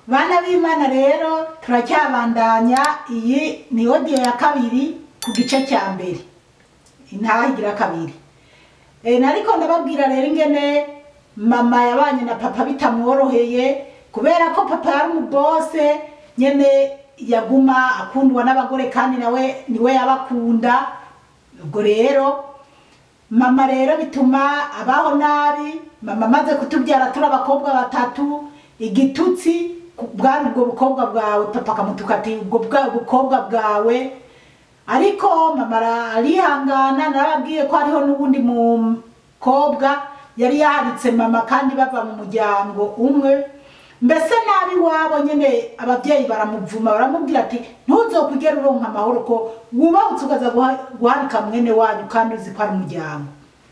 bana b'imana rero turacyabandanya iyi ni odiyo ya kabiri ku gice cya mbere intaha igira kabiri e, nariko ndababwira rero ingene mama yabanye na papa bitamworoheye kubera ko papa yari umubose nyene yaguma akundwa n'abagore kandi nawe niwe yabakunda ubwo rero mama rero bituma abaho nabi mama amaze kutubyara turi abakobwa batatu igitutsi ku- bwari ubwo bukobwa bwawe papa akamutuka ati ubwo bwa bukobwa bwawe ariko mama ara- arihangana narababwiye ko hariho n'uwundi mukobwa yari yaharitse mama kandi bava mu muryango umwe mbese nabi wabo nyine ababyeyi baramuvuma baramubwira ati ntuzokwigere uronka amahoro ko wubahutse ukaza guha- guharika mwene wanyu kandi uzi ko ari umuryango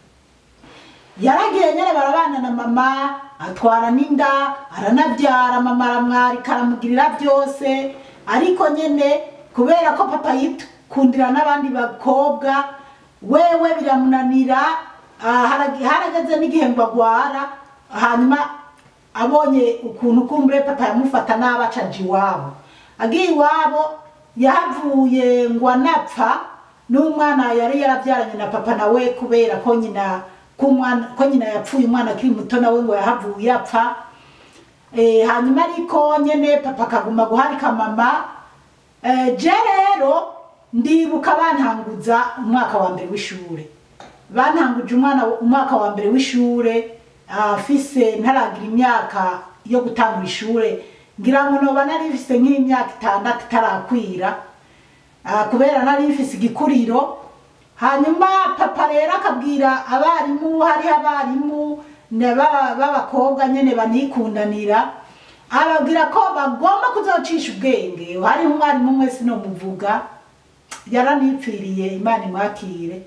yaragiye nyine barabana na mama atwara n'inda aranabyara mama aramwarika aramugirira byose ariko nyine kubera ko papa yikundira n'abandi bakobwa wewe biramunanira ah, harag- harageze n'igihe ngo agwara hanyuma abonye ukuntu kumbure papa yamufata nabi acaja iwabo agiye iwabo yahavuye ngo anapfa n'umwana yari yarabyaranye na papa nawe kubera ko nyina ko umwana ko nyina yapfuye umwana akiri muto nawe ngo yahavuye apfa Eh, hanyuma ariko nyene papa akaguma guharika mama Eh, je rero ndibuka bantanguza umwaka wa mbere w'ishure bantanguje umwana umwaka wa mbere w'ishure afise ntaragira imyaka yo gutangura ishure ngira ngo noba nari mfise nk'imyaka itandatu itarakwira Ah, kubera nari mfise igikuriro hanyuma papa rero akabwira abarimu hariho abarimu ne- b'aba- b'abakobwa nyene banikundanira ababwira ko bagomba kuzocisha ubwenge hariho umwarimu umwe sinomuvuga yaranipfiriye imana imwakire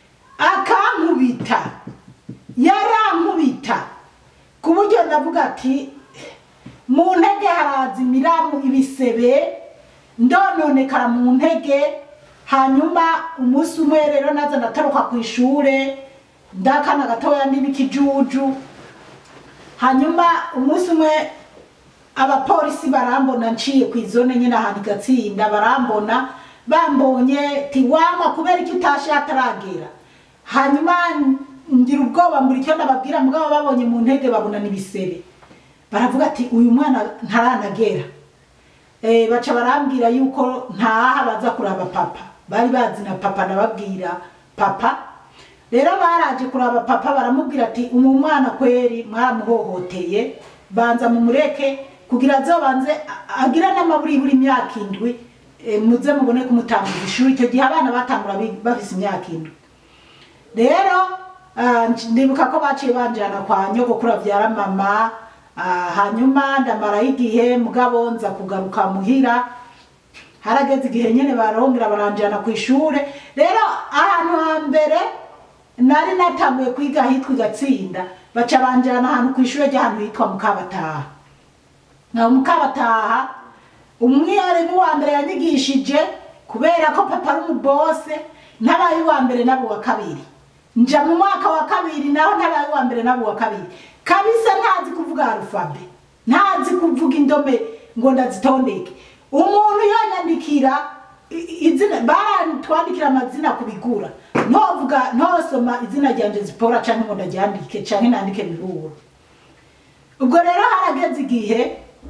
akankubita yarankubita ku buryo ndavuga ati mu ntege haraza imiramu ibisebe ndononekara mu ntege hanyuma umunsi umwe rero naza ndatoroka ku ishure ndakana gatoya ndi n'ikijuju hanyuma umunsi umwe abapolisi barambona nciye ku izone nyine ahantu igatsinda barambona bambonye tiwama kubera icyo utashe hataragera hanyuma ngira ubwoba mbura icyo ndababwira mugabo babonye mu ntege babona n'ibisebe baravuga ati uyu mwana ntaranagera Eh, baca barambwira yuko ntaha baza kuraba papa bari bazi na papa nababwira papa rero baraje kuraba papa baramubwira ati umu mwana kweri mwaramuhohoteye banza mumureke kugira azobanze a- agire n'amaburi buri imyaka indwi eh, muze mubone kumutanguza ishuri icyo gihe abana batangura bi- bafise imyaka indwi rero ah, nc- ndibuka ko baciye banjana kwa nyogokuru abyara mama ah, hanyuma ndamaraho igihe mugabo nza kugaruka muhira harageze igihe nyene barongera baranjana ku ishure rero ahantu hambere nari natanguye kwiga hitwa igatsinda baca banjana ahantu ku ishure ry'ahantu hitwa mukabataha na mukabataha umwarimu wa mbere yanyigishije kubera ko papa ari umubose ntabaye uwa mbere nabo wa kabiri nja mu mwaka wa kabiri naho ntabaye uwa mbere nabo wa kabiri kabisa ntazi kuvuga arufabe ntazi kuvuga indome ngo ndazitondeke umuntu yanyandikira i- izina barantwandikira amazina kubigura ntovuga ntosoma izina ryanje zipora canke ngo ndaryandike canke nandike miburo ubwo rero harageze igihe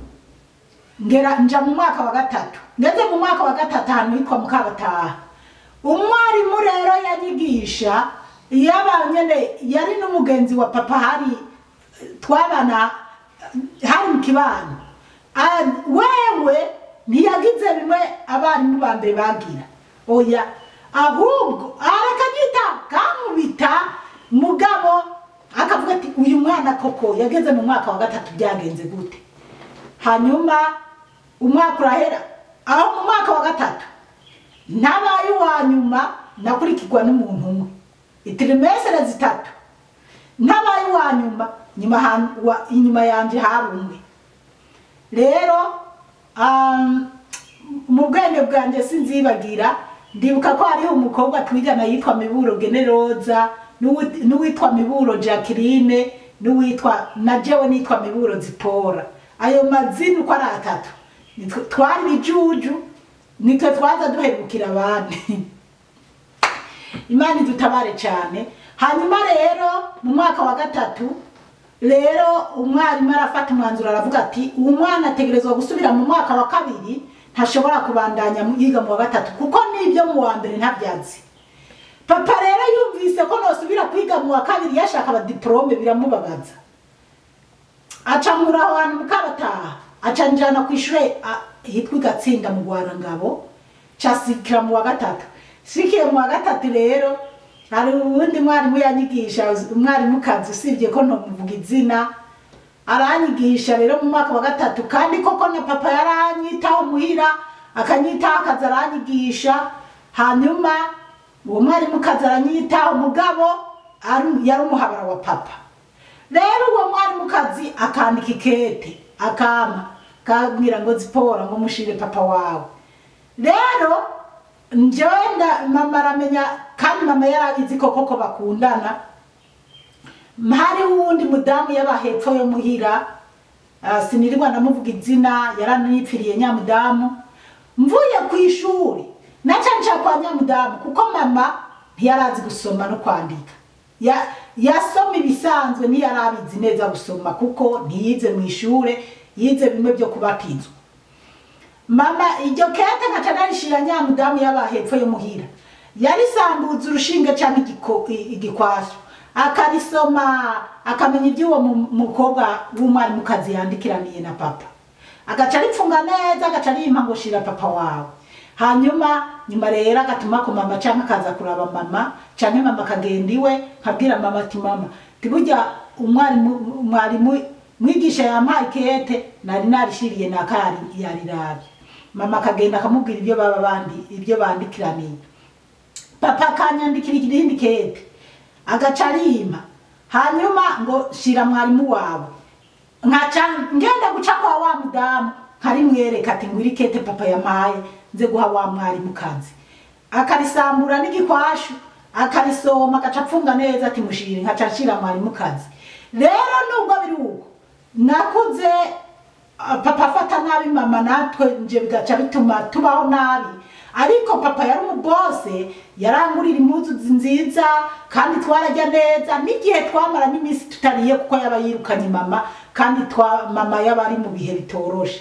ngera nja mu mwaka wa gatatu ngeze mu mwaka wa gatatu ahantu hitwa mukabataha umwarimu rero yanyigisha yaba nyene yari n'umugenzi wa papa hari twabana hari mu kibano Ah, wewe ntiyagize bimwe abarimu ba mbere bagira oya ahubwo arakagita kankubita mugabo akavuga ati uyu mwana koko yageze mu mwaka wa gatatu byagenze gute hanyuma umwaka urahera aho mu mwaka wa gatatu ntabaye uwa nyuma nakurikirwa n'umuntu umwe itirimesere zitatu ntabaye uwa nyuma nyuma han- wa- inyuma yanje hari umwe rero um, mu bwenge bwanjye sinzibagira ndibuka ko hariho umukobwa twigana yitwa miburo generoza n'uwi- n'uwitwa miburo jacqueline n'uwitwa na jewe nitwa miburo zipora ayo mazina uko ari atatu nitwe twari ibijuju nitwe twaza duherukira abandi imana idutabare cyane hanyuma rero mu mwaka wa gatatu rero umwarimu arafata umwanzuro aravuga ati uwo mwana ategerezwa gusubira mu mwaka wa kabiri ntashobora kubandanya mu- yiga mu wa gatatu kuko n'ibyo mu wa mbere ntabyazi papa rero yumvise ko nosubira kwiga mu wa kabiri yashaka abadiporome biramubabaza aca nkura aho hantu mukabataha aca njana ku ishure a- hitwa igatsinda mu rwarangabo casikira mu wa gatatu sikiye mu wa gatatu rero hari uwundi mwarimu yanyigisha umwarimukazi usibye ko ntomuvuga izina aranyigisha rero mu mwaka wa gatatu kandi koko na papa yaranyitaho muhira akanyitaho akaza aranyigisha hanyuma uwo mwarimukazi aranyitaho mugabo ari- yari umuhabara wa papa rero uwo mwarimukazi akandika ikete akama kabwira ngo zipora ngo mushire papa wawe rero njyewe nda- mama aramenya kandi mama yarabizi koko ko bakundana hari uwundi mudamu yaba hepfo yo muhira ah, sinirirwa ndamuvuga izina yaranipfiriye nyamudamu mvuye ku ishuri naca nca kwa nyamudamu kuko mama ntiyarazi gusoma no kwandika Ya- yasoma ibisanzwe ntiyarabizi neza gusoma kuko ntiyize mu ishure yize bimwe byo kubatizwa mama iryo kete nkaca narishira nyamudamu yaba hepfo yo muhira yarisambuza urushinge cyangwa igiko- i- igikwasho akarisoma akamenya iby'uwo mu- mukobwa w'umwarimukazi yandikiraniye na papa agaca aripfunga neza agaca arimpa ngo shira papa wawe hanyuma nyuma rero agatuma ku mama cyangwa akaza kuraba mama cyangwa mama akagenda iwe nkabwira mama ati mama tiburya umwarimu umwarimu mwigisha yampaye ikete nari narishiriye nakari yarirabye mama akagenda akamubwira ibyo baba bandi ibyo bandikiraniye papa akanyandikira irindi kete agaca arimpa hanyuma ngo shira mwarimu wawe nkaca ngenda guca kwa wa mudamu nkarimwereka ati ngwiri kete papa yampaye nze guha wa mwarimu kazi akarisambura n'igikwashu akarisoma agaca apfunga neza ati mushire nkaca nshira mwarimu kazi rero nubwo biri uko nakuze ah, papa afata nabi mama natwe nje bigaca bituma tubaho nabi ariko papa yari umubose yarangurira impuzu nziza kandi twarajya neza n'igihe twamara n'iminsi tutariye kuko yaba yirukanye mama kandi twa mama yaba ari mu bihe bitoroshe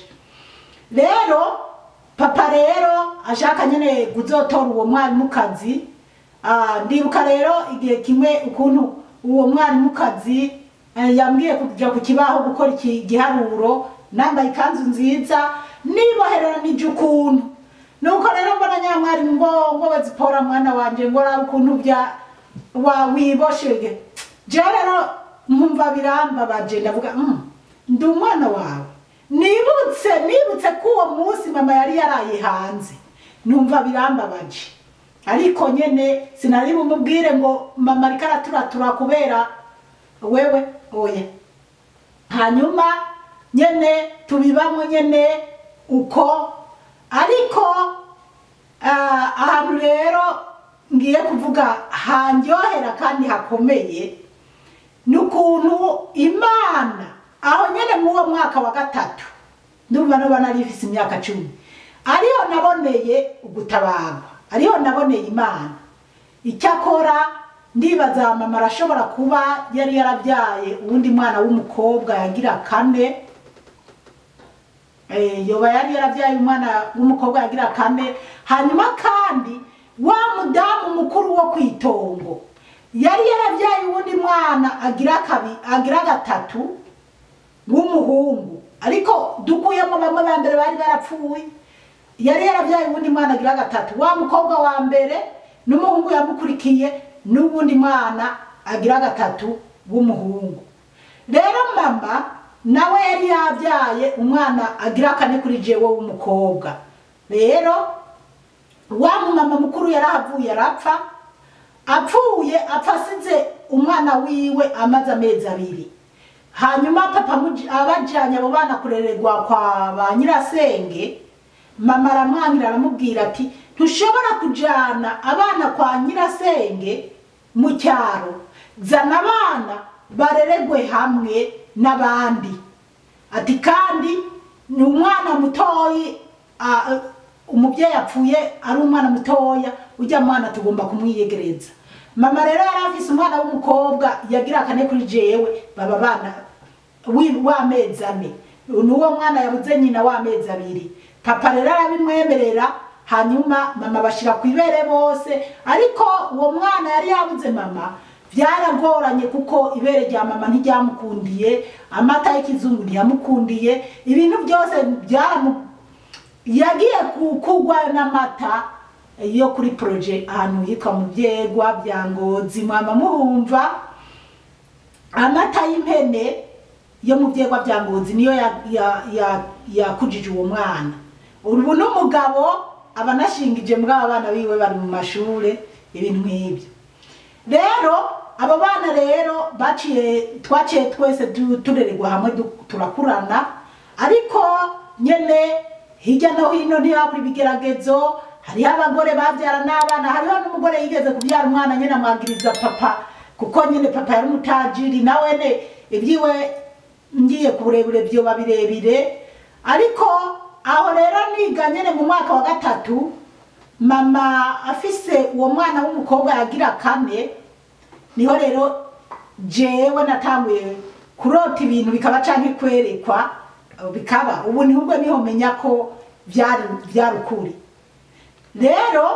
rero papa rero ashaka nyine kuzotora uwo mwarimukazi ah, ndibuka rero igihe kimwe ukuntu uwo mwarimukazi eh, yambwiye kuja ku kibaho gukora iki giharuro nambaye ikanzu nziza niboherera n'ijya ukuntu nuko rero mbona nyamwarimu ngo ngo bazipora mwana wanje ngo raba ukuntu bya wa wiboshege je rero nkumva birambabaje ndavuga mm, ndi umwana wawe nibutse nibutse ko uwo munsi mama yari yaraye hanze numva birambabaje ariko nyene sinari bumubwire ngo mama ariko araturatura kubera wewe oya hanyuma nyene tubibamo nyene uko ariko ah, ahantu rero ngiye kuvuga handyohera kandi hakomeye ni ukuntu imana aho nyene mw'uwo mwaka wa gatatu ndumva noba nari ifise imyaka cumi ariho naboneye ugutabarwa ariho naboneye imana icyakora ndibaza mama arashobora kuba yari yarabyaye uwundi mwana w'umukobwa yagira kane Eh, yoba yari yarabyaye umwana w'umukobwa yagira kane hanyuma kandi wa mudamu mukuru wo ku itongo yari yarabyaye uwundi mwana agira kabi agira gatatu w'umuhungu ariko dukuyemo bamwe ba mbere bari barapfuye yari yarabyaye uwundi mwana agira gatatu wa mukobwa wa mbere n'umuhungu yamukurikiye n'uwundi mwana agira gatatu w'umuhungu rero mama nawe yari yabyaye umwana agira kane kuri jewe w'umukobwa rero wa mumama mukuru yarahavuye arapfa apfuye apfa asize umwana wiwe amaze amezi abiri hanyuma papa amuj- abajanye abo bana kurererwa kwa ba nyirasenge mama aramwangira aramubwira ati ntushobora kujana abana kwa nyirasenge mu cyaro zana abana bareregwe hamwe n'abandi ati kandi ni umwana mutoyi ah, umubyeyi apfuye ari umwana mutoya ujya mwana tugomba kumwiyegereza mama rero yari afise umwana w'umukobwa yagira akane kuri jewe baba bana wi- w'amezi ane n'uwo mwana yabuze nyina w'amezi abiri papa rero arabimwemerera hanyuma mama bashira ku ibere bose ariko uwo mwana yari yabuze mama byaragoranye kuko ibere rya mama ntiryamukundiye amata y'ikizungu ntiyamukundiye ibintu byose byaramu yagiye ku- kugwa n'amata yo kuri proje ahantu yitwa mu byegwa bya ngozi mwama muhumva amata y'impene yo mu byegwa bya ngozi niyo ya- ya- ya- yakujije uwo mwana ubu n'umugabo aba anashingije muri aba bana biwe bari mu mashure ibintu nk'ibyo rero abo bana rero baciye twaciye twese tu- turererwa hamwe du- turakurana ariko nyene hirya no hino ntihabura ibigeragezo hariho abagore babyara n'abana hariho n'umugore yigeze kubyara umwana nyine amwagiriza papa kuko nyine papa yari umutajiri nawe ne ibyiwe ngiye ku burebure byoba birebire ariko aho rero niga nyine mu mwaka wa gatatu mama afise uwo mwana w'umukobwa yagira kane niho rero jewe natanguye kurota ibintu bikaba canke kwerekwa bikaba ubu nibwo niho menya ko byari byari ukuri rero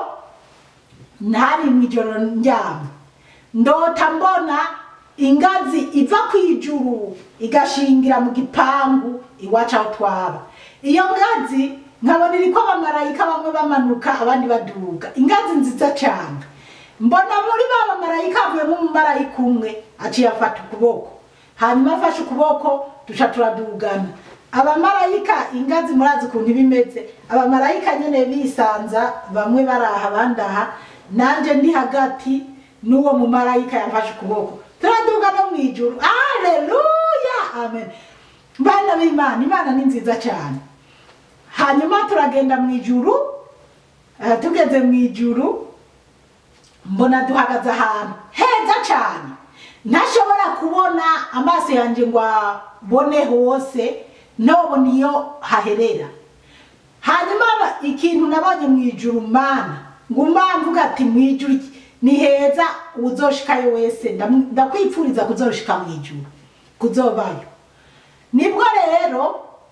ntari mu ijoro ndyama ndota mbona ingazi iva ku ijuru igashingira mu gipangu iwacu aho twaba iyo ngazi nkabona iriko abamarayika bamwe bamanuka abandi baduga ingazi nziza cyane mbona muri ba bamarayika havuyemo umumarayika umwe aciye afata ukuboko hanyuma afashe ukuboko duca turadugana abamarayika ingazi murazi ukuntu iba imeze abamarayika nyine bisanza bamwe baraha abandi aha nanjye ndi hagati n'uwo mumarayika yafashe ukuboko turaduga no mu ijuru aleluya amen bana b'imana imana ni nziza cyane hanyuma turagenda mu ijuru eh, tugeze mu ijuru mbona duhagaze ahantu heza cyane ntashobora kubona amaso yanjye ngo abone hose nobona iyo haherera hanyuma aba- ikintu nabonye mu ijuru mana ngo mvuga ati mu ijuru iki- ni heza uzoshikayo wese ndam- ndakwipfuriza kuzoshika mu ijuru kuzobayo nibwo rero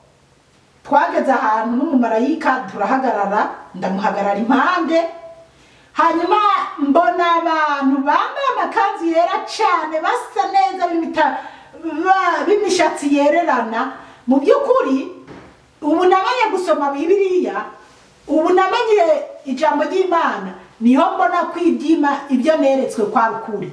twageze ahantu n'umumarayika turahagarara ndamuhagarara impande hanyuma mbona abantu bambaye amakanzu yera cyane basa neza b'imita- ba- b'imishatsi yererana mu by'ukuri ubu namenye gusoma bibiliya ubu namenye ijambo ry'imana niho mbona ko ibyima ibyo neretswe kwa rukuri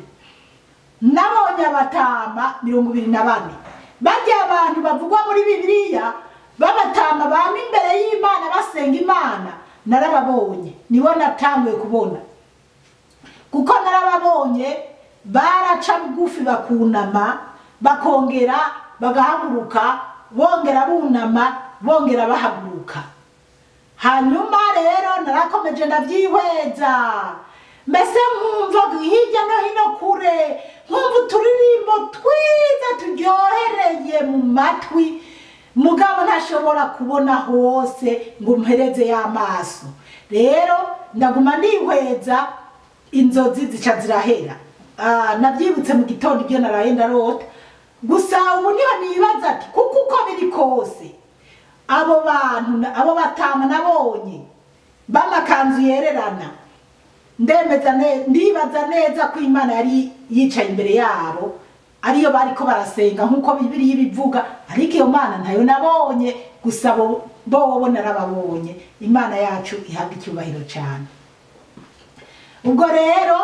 nabonye abatama mirongo ibiri na bane bajya abantu bavugwa muri bibiliya b'abatama bama imbere y'imana basenga imana narababonye nibo natanguye kubona kuko narababonye baraca bugufi bakunama bakongera bagahaguruka bongera bunama bongera bahaguruka hanyuma rero narakomeje ndabyihweza mbese nkumva hirya no hino kure nkumva uturirimbo twiza turyohereye mu matwi mugabo ntashobora kubona hose ngo mpereze y'amaso rero ndaguma ndihweza inzozi zica zirahera Ah, nabyibutse mu gitondo ibyo naraye ndarota gusa ubu niho nibaza ati kuko uko biri kose abo bantu na- abo batama nabonye b'amakanzu yererana ndemeza ne- ndibaza neza ko imana yari yicaye imbere yabo ariyo bariko barasenga nk'uko bibiri ibivuga ariko iyo mana ntayo nabonye gusa bo bobo narababonye imana yacu ihabwa icyubahiro cyane ubwo rero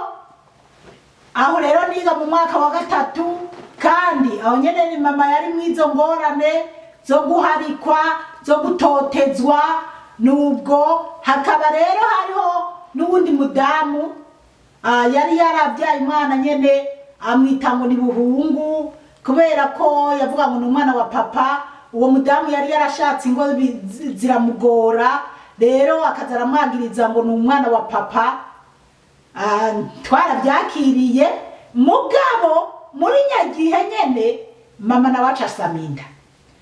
aho rero niga mu mwaka wa gatatu kandi aho nyene ni mama yari mwizo ngorane zo guharikwa zo gutotezwa nubwo hakaba rero hariho n'uwundi mudamu ah, yari yarabyaye umwana nyene amwita ngo ni buhungu kubera ko yavuga ngo ni umwana wa papa uwo mudamu yari yarashatse ingo bi- zi- ziramugora rero akaza aramwagiriza ngo ni umwana wa papa Ah, twarabyakiriye mugabo muri nyagihe nyene mama nawe aca asama inda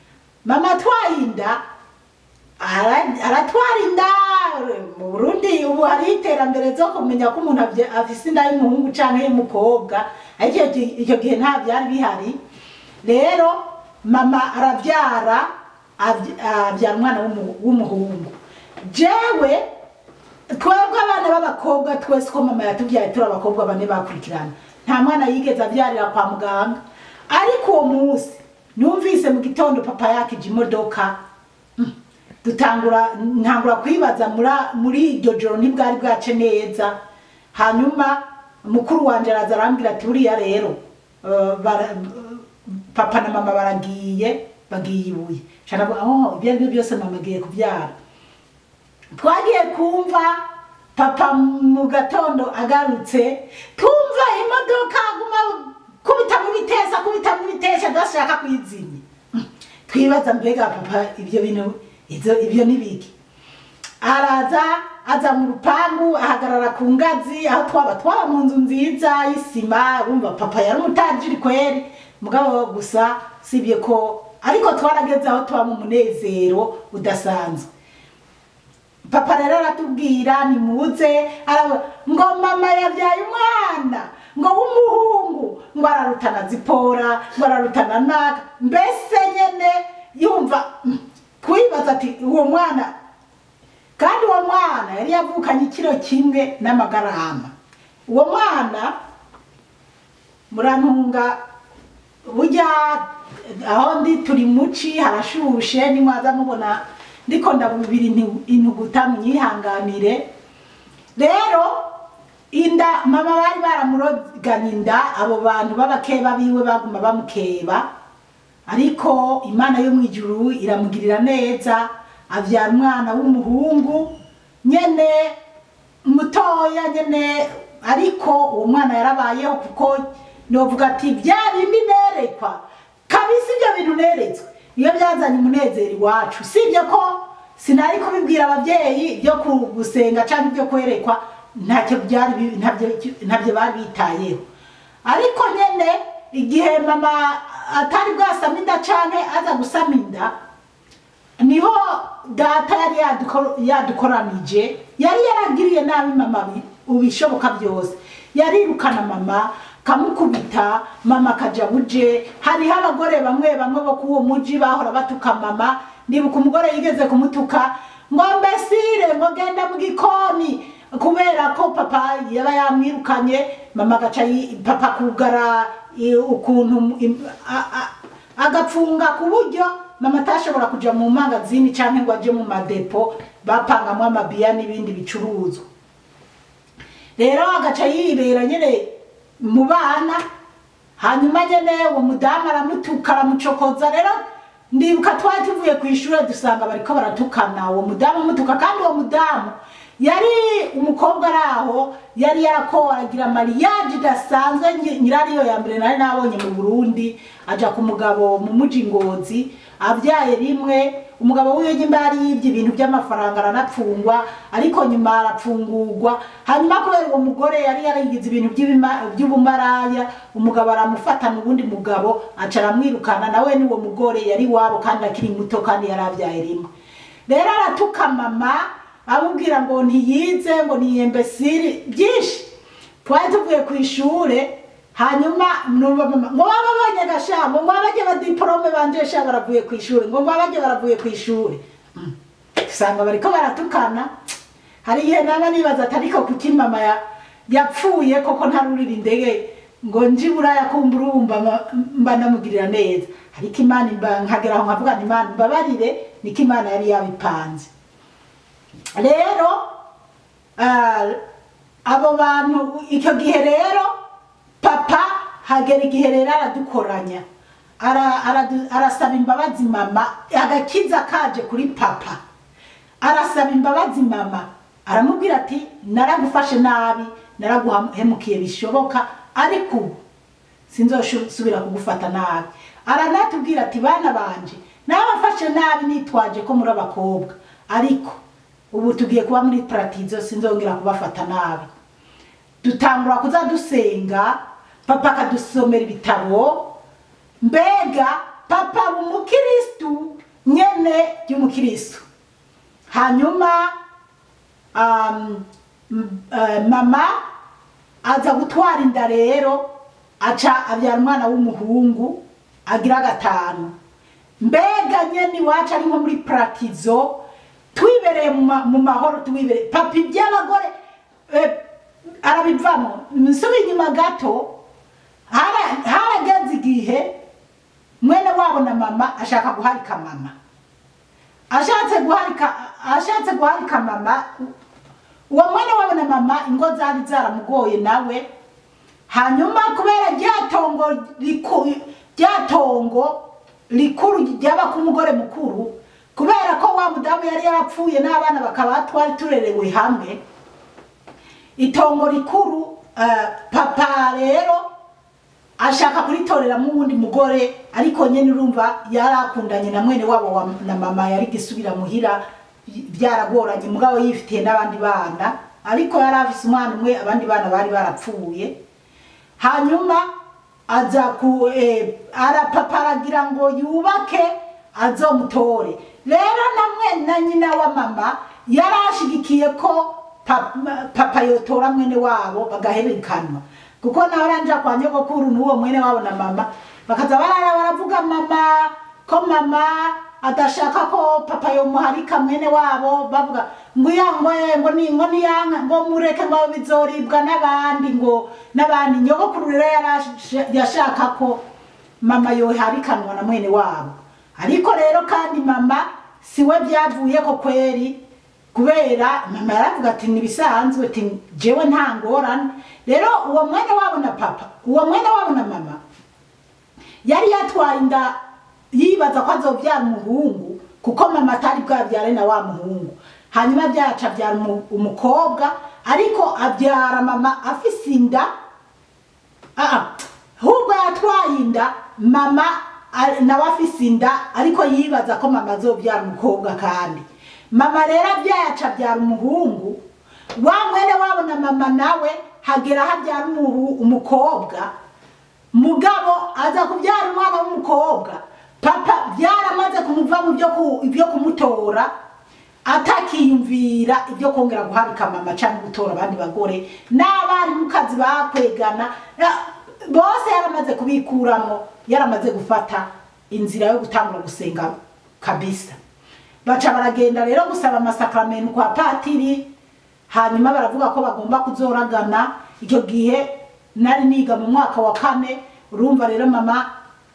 mama atwaye inda ara- aratwara inda mu burundi ubu hariho iterambere zo kumenya ko umuntu avye- afise inda y'umuhungu canke y'umukobwa ariko icyo gi- icyo gihe nta byari bihari rero mama aravyara avy- avyara umwana w'umu- w'umuhungu jewe twebwe abana b'abakobwa twese ko mama yatubyaye turi abakobwa bane bakurikirana nta mwana yigeze abyarira kwa muganga ariko uwo munsi numvise mu gitondo papa yakije imodoka mm, dutangura ntangura kwibaza muri- muri iryo joro ntibwari bwace neza hanyuma mukuru wanje araza arambwira ati buriya rero eh, bara- papa na mama baragiye bagiye ibuye shana oh ibyo ari byo byose mama agiye kubyara twagiye kumva papa mu gatondo agarutse tumva imodoka aguma kubita mu bitesa kubita mu bitesa adashaka kwizimya twibaza mbega papa ibyo bintu ibyo ibyo ni biki araza aza mu rupangu ahagarara ku ngazi aho twaba twaba mu nzu nziza y'isima wumva papa yari umutajiri kweri mugabo gusa sibye ko ariko twarageze aho tuba mu munezero udasanzwe papa rero aratubwira nimuze araba- ngo mama yabyaye umwana ngo w'umuhungu ngo ararutana zipora ngo ararutana naga mbese nyene yumva mm, twibaza ati uwo mwana kandi uwo mwana yari yavukanye ikiro kimwe n'amagarama uwo mwana murantunga burya aho ndi turi muci harashushe nimwaza mubona ndiko ndabubira intu- intuguta munyihanganire rero inda mama bari baramuroganye inda abo bantu b'abakeba biwe baguma bamukeba ariko imana yo mu ijuru iramugirira neza abyara umwana w'umuhungu nyene mutoya nyene ariko uwo mwana yarabayeho kuko novuga ati bya bindi nerekwa kabisa ibyo bintu neretswe iyo byazanye umunezero iwacu sibyo ko sinari kubibwira ababyeyi byo ku- gusenga cyangwa ibyo kwerekwa ntacyo byari bi- ntabyo ntabyo bari bitayeho ariko nyene igihe mama atari bwasama inda canke aza gusama inda niho data yari yaduko- yadukoranije yari yaragiriye nabi mama bi- ubishoboka byose yarirukana mama kamukubita mama akaja buje hariho abagore bamwe bamwe bo kuwo muji bahora batuka mama ndibuka umugore yigeze kumutuka ngo mbesire ngo genda mu gikoni kubera ko papa yaba yamwirukanye mama agaca yi- papa kugara i- ukuntu im- a- a- agapfunga ku buryo mama atashobora kuja mu mangazini canke ngo aje mu madepo bapangamwo amabiya n'ibindi bicuruzwa rero agaca yibera nyene mu bana hanyuma nyene uwo mudamu aramutuka aramucokoza rero ndibuka twari tuvuye ku ishuri dusanga bariko baratukana uwo mudamu amutuka kandi uwo mudamu yari umukobwa ari aho yari yarakoragira mariyaje idasanzwe nyi- nyirariyo ya mbere nari nabonye mu burundi aja ku mugabo mu muji ngozi abyaye rimwe umugabo wiwe nyimba yari yibye ibintu by'amafaranga aranapfungwa ariko nyuma arapfungurwa hanyuma kubera uwo mugore yari yarigize ibintu by'ibima- by'ubumaraya umugabo aramufatana ubundi mugabo aca aramwirukana nawe n'uwo mugore yari wabo kandi akiri muto kandi yari abyaye rimwe rero aratuka mama amubwira ngo ntiyize ngo niyembesiri byinshi twari tuvuye ku ishure hanyuma numva mama ngo baba abonye gashambo ngo abajye badiporome banje sha baravuye ku ishuri ngo ngo abajye baravuye ku ishuri Mm. usanga bariko baratukana hari igihe naba nibaza ati ariko kuki mama ya- yapfuye koko ntarurira indege ngo nji buraya kumva urumva ma- mba ndamugirira neza ariko imana imba nkagera aho nkavuga nti imana imbabarire niko imana yari yabipanze rero ah, abo bantu icyo gihe rero papa hagera igihe rero aradukoranya Ara- aradu- arasaba imbabazi mama agakiza kaje kuri papa arasaba imbabazi mama aramubwira ati naragufashe nabi naraguhemukiye bishoboka ariko ubu sinzosubira kugufata nabi aranatubwira ati bana banje nabafashe nabi nitwaje ko muri abakobwa ariko ubu tugiye kuba muri paratizo sinzongera kubafata nabi dutangura kuza dusenga papa akadusomera ibitabo mbega papa umukirisitu nyene ry'umukristo hanyuma um, m- eh, mama aza gutwara inda rero aca abyara umwana w'umuhungu agira gatanu mbega nyene iwacu ari nko muri pratizo twibereye mu ma- mu mahoro twibereye papa iby'abagore eh, arabivamo nsubira inyuma gato hara- harageze igihe mwene wabo na mama ashaka guharika mama ashatse guharika ashatse guharika mama uwo mwene wabo na mama ingo zari zaramugoye nawe hanyuma kubera ryatongo riku- ryatongo rikuru ryaba ku mugore mukuru kubera ko wa mudamu yari yarapfuye n'abana bakaba twari turerewe hamwe itongo rikuru eh, papa rero ashaka kuritoreramo uwundi mugore ariko nyene urumva yarakundanye na mwene wabo wa, na mama yari gisubira muhira y- byaragoranye mugabo yifitiye n'abandi bana ariko yari afise umwana umwe abandi bana bari barapfuye hanyuma aza ku eh, arapapa aragira ngo yubake azomutore rero namwe na nyina wa mama yari ashigikiye ko papa, papa yotora mwene wabo bagaherekanwa kuko nawe aranja kwa nyogokuru n'uwo mwene wabo na mama bakaza barara baravuga mama ko mama adashaka ko papa yomuharika mwene wabo bavuga ngo iya ngo eh, ngo ni ngo niyanka ngo mureke ngo bizoribwa n'abandi ngo n'abandi nyogokuru rero yarashe- yashaka ko mama yoharikanwa na mwene wabo ariko rero kandi mama siwe byavuye ko kweri kubera mama yaravuga ati nibisanzwe ati jewe nta ngorane rero uwo mwene wabo na papa uwo mwene wabo na mama yari yatwaye inda yibaza ko azobyara umuhungu kuko mama atari bwabyare na wa muhungu hanyuma byaca abyara umu- umukobwa ariko abyara mama afise inda Ah, ahubwo yatwaye inda mama a- nawe afise inda ariko yibaza ko mama azobyara umukobwa kandi mama rero abyaye aca abyara umuhungu wa mwene wabo na mama nawe hagera aho abyara umuhu- umukobwa mugabo aza kubyara umwana w'umukobwa papa byaramaze kumuva mu byo ku- ibyo kumutora atakiyumvira ibyo kongera guharika mama cyangwa gutora abandi bagore n'abarimukazi bakwegana ya- bose yaramaze kubikuramo yaramaze gufata inzira yo gutangura gusenga kabisa baca baragenda rero gusaba amasakaramentu kwa patiri hanyuma baravuga ko bagomba kuzoragana icyo gihe nari niga mu mwaka wa kane urumva rero mama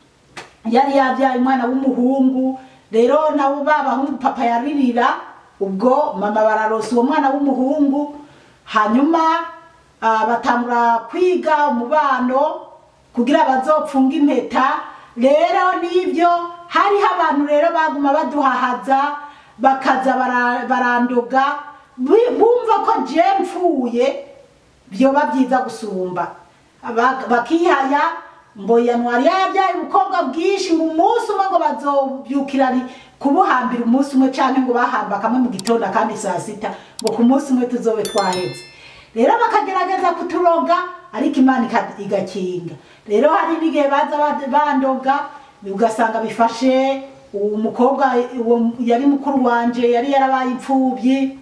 yari yabyaye umwana w'umuhungu rero nabo babahungu papa yaririra ubwo mama bararosa uwo mwana w'umuhungu hanyuma ah, batangura kwiga umubano kugira bazopfunga impeta rero n'ibyo hariho abantu rero baguma baduhahaza bakaza bara- barandoga bi- bumva ko je mpfuye byoba byiza gusumba Aba- bakihaya ngo yanwari yabyaye ubukobwa bwinshi ngo umunsi umwe ngo bazobyukira ari kubuhambira umunsi umwe canke ngo bahamba kamwe mu gitondo kandi saa sita ngo ku munsi umwe tuzobe twaheze rero bakagerageza kuturoga ariko imana ika- igakinga rero hari n'igihe baza ba- bandoga ugasanga bifashe uwo mukobwa uwo yari mukuru wanje yari yarabaye imfubyi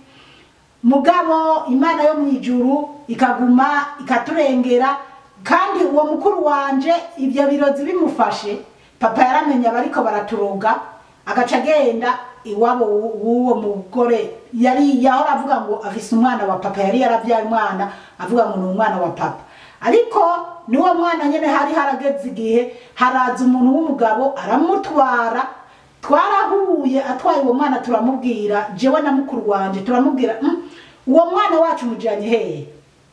mugabo imana yo mu ijuru ikaguma ikaturengera kandi uwo mukuru wanje ibyo birozi bimufashe papa yaramenye abariko baraturoga agaca agenda iwabo w'u- w'uwo mugore yari yahora avuga ngo afise umwana wa papa yari yaravyaye umwana avuga ngo ni umwana wa papa ariko niwo mwana nyene hari harageze igihe haraza umuntu w'umugabo aramutwara twarahuye atwaye uwo mwana turamubwira jewe na mukuru wanje turamubwira "Mm, uwo mwana wacu mujanye hehe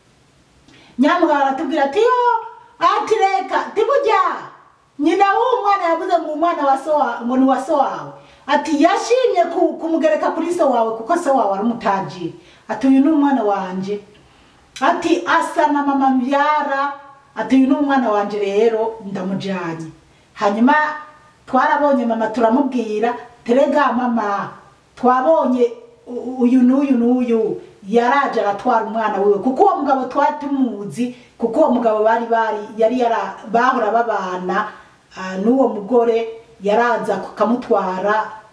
nyamugabo aratubwira ati yo ati reka tiburya nyina w'uwo mwana yavuze ngo umwana wa so wa- ngo ni wa so wawe ati yashimye ku- kumugereka kuri so wawe kuko so wawe ari umutajiri ati uyu ni umwana wanje ati asa na mama mbyara ati uyu ni umwana wanje rero ndamujanye hanyuma twarabonye mama turamubwira terega mama twabonye u- uyu n'uyu n'uyu yaraje aratwara umwana wiwe kuko uwo mugabo twari tumuzi kuko uwo mugabo bari bari yari yara bahora babana ah, n'uwo mugore yaraza akamutwara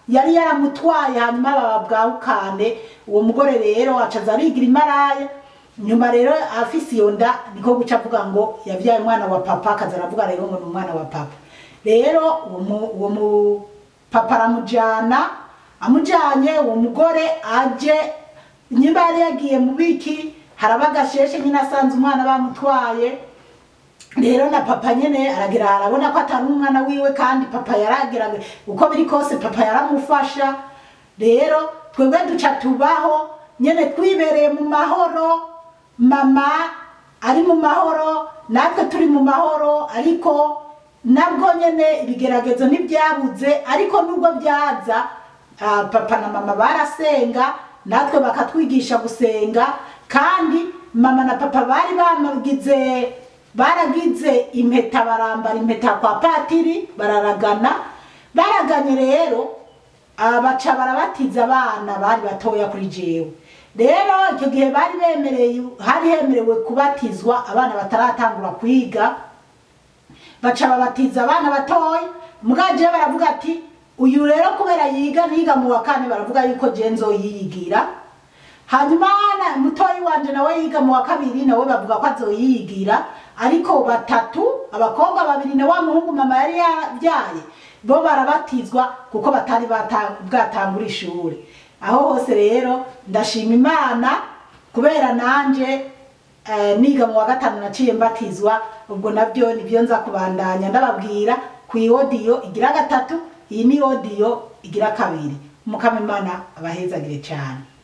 yari yaramutwaye hanyuma bababwahukane uwo mugore rero acaza arigira imaraya nyuma rero afise iyo nda niko guca avuga ngo yavyaye umwana wa papa akaza aravuga rero ngo ni umwana wa papa rero uwo mu- uwo mu papa aramujana amujanye uwo mugore aje nyimba yari yagiye mu biki haraba agasheshe nyine asanze umwana bamutwaye rero na papa nyene aragira arabona ko atari umwana wiwe kandi papa yaragira uko biri kose papa yaramufasha rero twebwe duca tubaho nyene twibereye mu mahoro mama ari mu mahoro natwe turi mu mahoro ariko nabwo nyene ibigeragezo ntibyabuze ariko nubwo byaza ah, papa na mama barasenga natwe bakatwigisha gusenga kandi mama na papa bari bamagize baragize impeta barambara impeta kwa patiri bararagana baraganye rero ah, baca barabatiza abana bari batoya kuri jewe rero icyo gihe bari bemereye hari hemerewe kubatizwa abana bataratangura kwiga baca babatiza abana batoya mugaje baravuga ati uyu rero kubera yiga ntiga mu wa kane baravuga yuko je nzoyiyigira hanyuma na mutoyi wanje nawe yiga mu wa kabiri nawe bavuga ko azoyiyigira ariko batatu abakobwa babiri na wa muhungu mama yari yabyaye bo barabatizwa kuko batari bata- bwatangura ishuri aho hose rero ndashima imana kubera nanje eh, niga mu wa gatanu naciye mbatizwa ubwo nabyo nibyo nza kubandanya ndababwira ku iodiyo igira gatatu iyi ni odiyo igira kabiri mukamimana abahezagire cyane